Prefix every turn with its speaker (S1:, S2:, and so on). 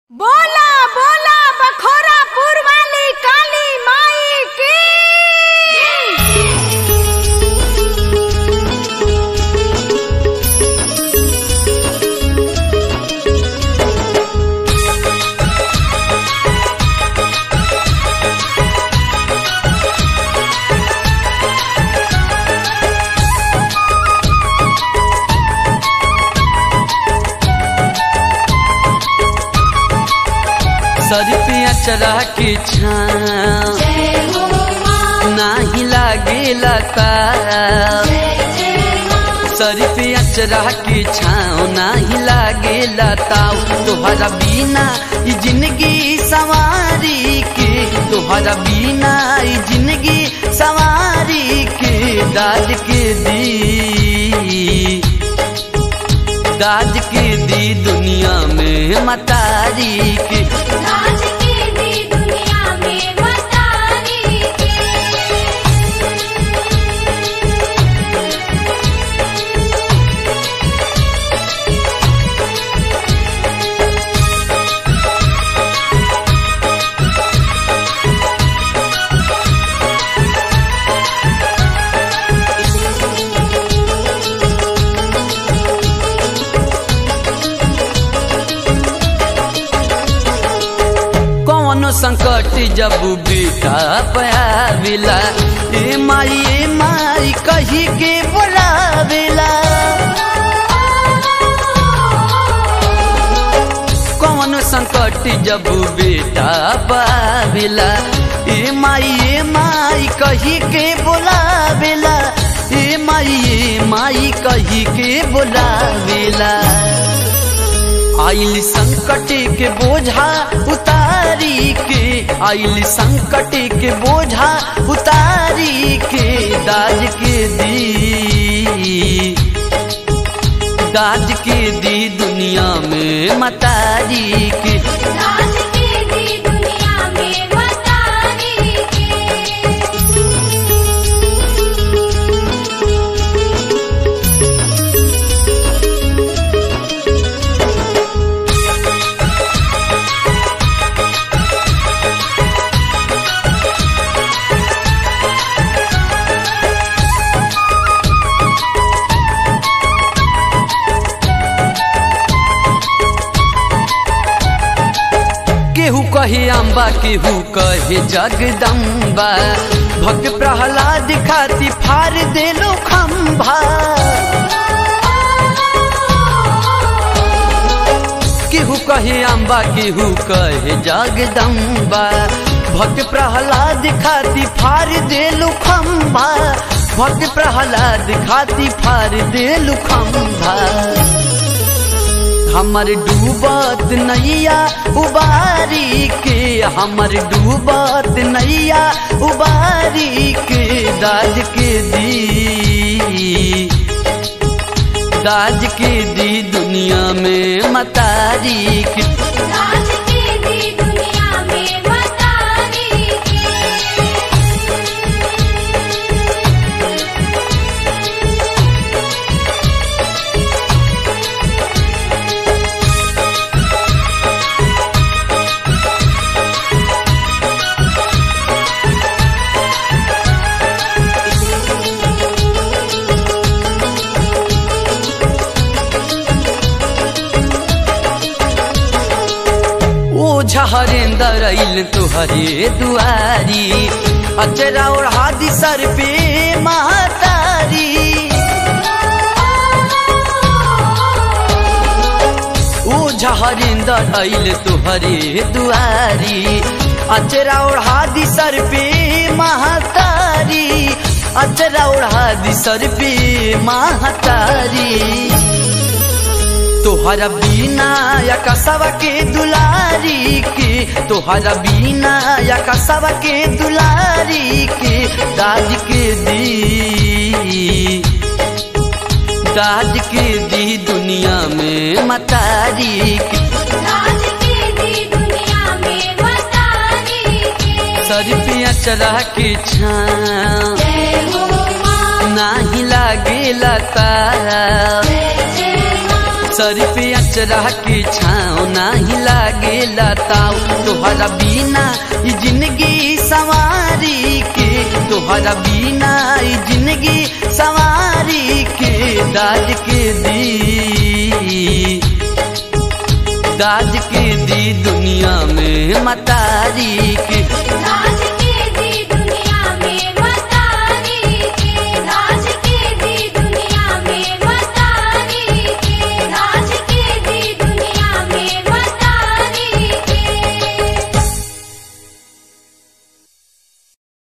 S1: बोला बोला बखोरापुर वाली काली माई की
S2: सर पे अचरा के छाँव नाही लागेला ताव सर पे अचरा के छाँव नाही लागेला ताव तोहरा बिना ई जिंदगी सवारी के तोहरा बिना ई जिंदगी सवारी के दाद के दी दाज के दी दुनिया में मतारी के
S1: राज की दी दुनिया में मतारी के
S2: कौनो संकट जब बेटा पाविला ए माई ए माई कही के बोलावेला कौनो संकट जब बेटा पाविला ए माई ए माई कही के बोलावेला ए माई ए माई कही के बोलावेला आइल संकट के बोझा उतारी के आइल संकट के बोझा उतारी के दाज के दी दाज के दी दुनिया में मतारी के
S1: राज की दी दुनिया में मतारी के
S2: केहू कहे अम्बा केहू कहे जगदम्बा भक्त प्रहलाद खाती फार देलो खम्भा केहू कहे अम्बा केहू कहे जगदम्बा भक्त प्रहलाद खाती फार देलु खम्भा भक्त प्रहलाद खाती फार देलु खम्भा हमर डूबत नैया उबारी के हमर डूबत नैया उबारी के दाज के दी दाज के दी दुनिया में मतारी के
S1: राज की दी दुनिया में मतारी के
S2: ओ झहरेंदर अइल तुहरे दुआरी अचरा ओढ़ा दी सर पे महतारी ओ झहरेंदर अइल तुहरे दुआरी अचरा ओढ़ा दी सर पे महतारी अचरा ओढ़ा दी सर पे महतारी तोहरा बीना या कसवा के दुलारी के तोहरा बीना या कसवा के दुलारी के दाज के दी दाज के दी दुनिया में मतारी के
S1: राज की दी दुनिया में मतारी के
S2: सर पे अचरा के छाँव
S1: जय हो माँ
S2: नाही लागेला ताव
S1: जय जय माँ
S2: सर पे अचरा के छाँव नाही लागे लताओ तोहरा बिना ई जिंदगी सवारी के तोहरा बिना ई जिंदगी सवारी के दाज के दी दाज के दी दुनिया में मतारी के
S1: लाज